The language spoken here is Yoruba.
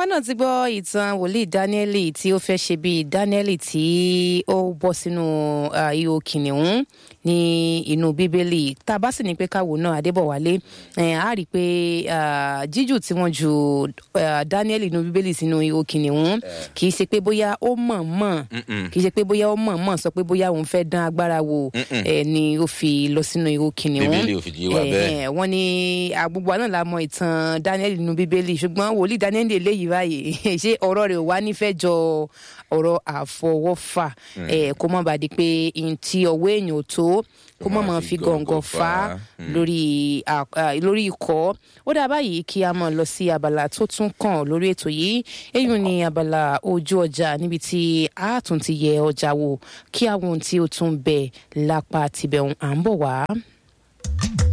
àwa náà ti gbọ́ ìtàn wòlíì dáníẹ́lì tí ó fẹ́ ṣe bíi dáníẹ́lì tí ó bọ́ sínú ah, ihò kìnìún ní inú bíbélì tá a bá sì ní pé káwo náà adébọ̀wálé eh, á rí i pé ah, jíjù tí wọ́n ju ah, dáníẹ́lì inú bíbélì sínú ihò kìnìún kì í ṣe pé bóyá ó mọ̀-mọ̀ kì í ṣe pé bóyá ó mọ̀-mọ̀ sọ pé bóyá òun fẹ́ dán agbára wò eh, ni ó fi lọ sínú ihò kìnìún Bíbélì ò fìdí wa bẹ́ẹ̀. Eh, wọ́n ní àgbogbo àná la mọ ìtàn daniel nínú bíbélì ṣùgbọ́n wòlíì daniel eléyìí báyìí ṣé ọ̀rọ̀ rẹ̀ ò wá nífẹ̀ẹ́ jọ ọ̀rọ̀ àfọwọ́fà eh, kó má bàa di pé ntí ọwọ́ èèyàn ò tó kó má máa fi gọ̀ǹgọ̀ fà á lórí à- à, lórí ikọ̀ ó dà báyìí kí a máa lọ sí abala tó tún kàn lórí ètò yìí èyí ni abala ojú ọjà níbi tí a tún ti yẹ ọjà wò kí àwọn ohun tí ó tún bẹ lápá tibẹ̀ à ń bọ̀ wá.